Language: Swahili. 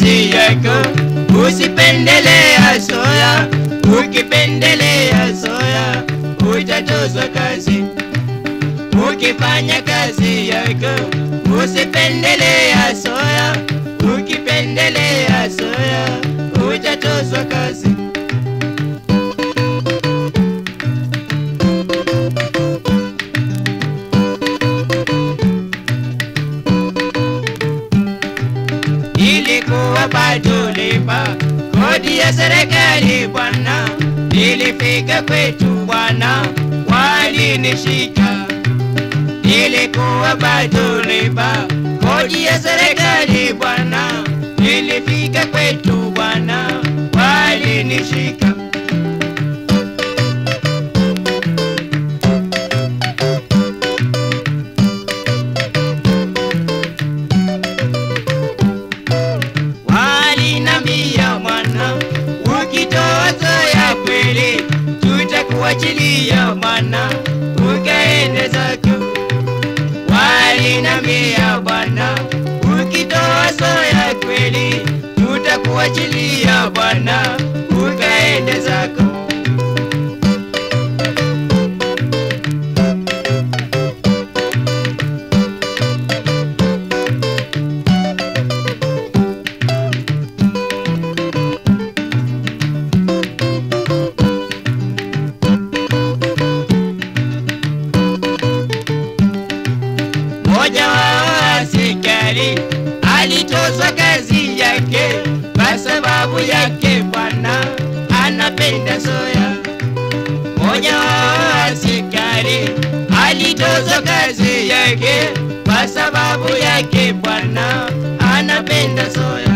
kazi yako, usipendelea soya. Ukipendelea soya utatozwa kazi. Ukifanya kazi yako, usipendelea soya. Ukipendelea soya utatozwa kazi. ilikuwa bado lipa kodi ya serikali bwana, ilifika kwetu bwana, walinishika. Ilikuwa bado lipa kodi ya serikali bwana, ilifika kwetu bwana, walinishika. walinambia mwana, ukitoa soya kweli tutakuachilia mwana, ukaende zako. Walinambia bwana, ukitoa soya kweli tutakuachilia bwana, ukaende zako. Mmoja wa askari alitozwa kazi yake kwa sababu yake bwana anapenda soya. Mmoja wa askari alitozwa kazi yake kwa sababu yake bwana anapenda soya.